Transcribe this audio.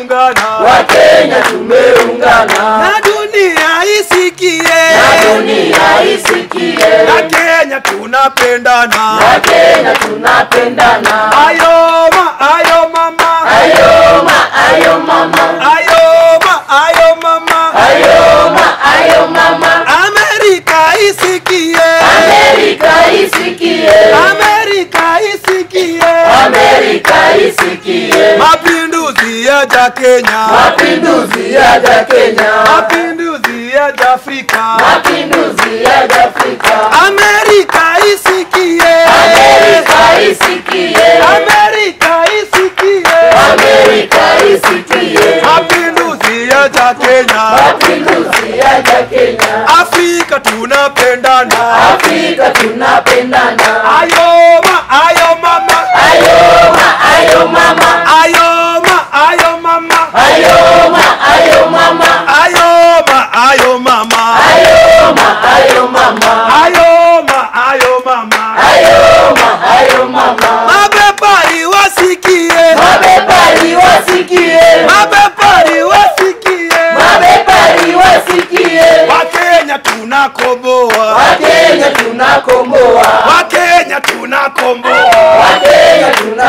tumeungana Wakenya tumeungana na dunia isikie na dunia isikie na Kenya tunapendana Wakenya tunapendana ayoma ayo mama ayoma ayo mama ayoma ayo mama ayoma ayo mama Amerika isikie Amerika isikie Amerika isikie Amerika isikie mapinduzi yaja Kenya mapinduzi yaja Kenya mapinduzi yaja Afrika mapinduzi yaja Afrika Amerika isikie Amerika isikie Amerika isikie Amerika isikie mapinduzi yaja Kenya mapinduzi yaja Kenya Afrika tunapendana Afrika tunapendana ayoma ayo mama ayoma ayo mama ayoma ayo mama ayoma ayo mama ayoma ayo mama ayoma ayo mama ayoma ayo mama ayoma ayo mama mabepari wasikie mabepari wasikie mabepari wasikie mabepari wasikie wakenya tunakomboa Wakenya tunakomboa wakenya tunakomboa Wakenya